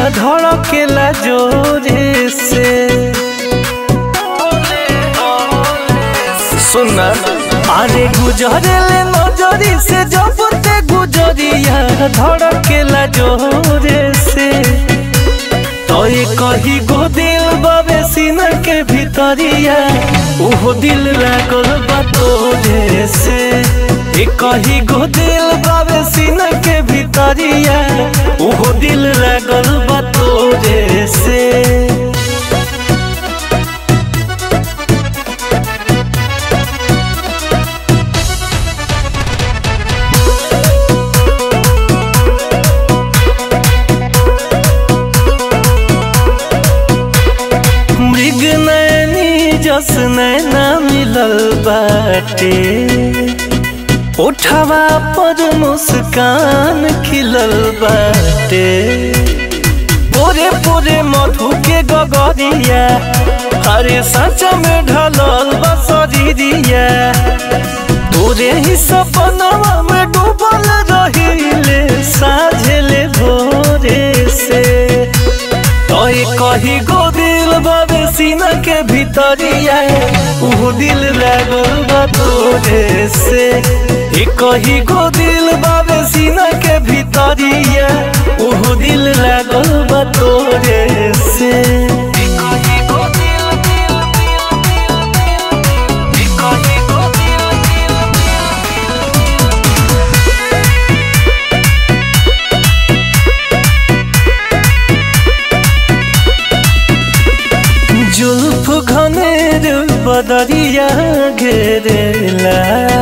धड़केला जोरे से सुना अरे गुजरेले नजरी से जब ते गुजरिया धड़केला जोरे से तो ये कही गो दिल बाबे सीना के भीतरिया ओहो दिल लागल बा तोरे से ये कही गो दिल बाबे सीना के भीतरिया ओहो दिल लागल बा तोरे से मृग नैनी जस नैना मिलल बाटे उठवा पर मुस्कान खिलल बाटे पोरे पोरे मधु के गगरिया हरे सच में ढलल बसरिया तोरे ही सपनवा में डूबल रहिले साझेले भोरे से तोय कही गो दिल बाबे सीना के भीतरिया ऊ दिल लागल बा तोरे से ए कही गो दिल बाबे सीना के भीतरिया ऊ दिल लागल बा तोरे से ए कही गो दिल दिल दिल दिल दिल ए कही गो दिल दिल दिल जुल्फ घनेर बदरिया घेरेला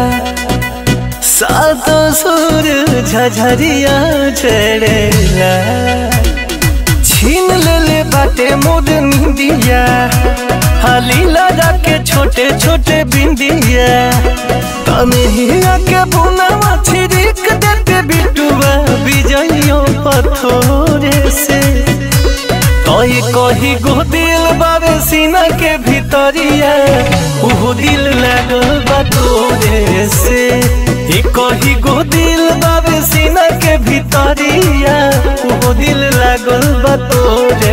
सात सुर झझरिया चढ़ेला छीन लेले बाटे मोर निंदिया हाली लगा के छोटे छोटे बिंदिया तने हिया के बुनावा छिड़क देते बिटुआ बिजइयों पथोरे से तोय कही गो दिल बाबे सीना के भीतरिया ऊ दिल लागल बा तोरे से ए कही गो दिल बाबे सीना के भीतरिया ऊ दिल लागल बा तोरे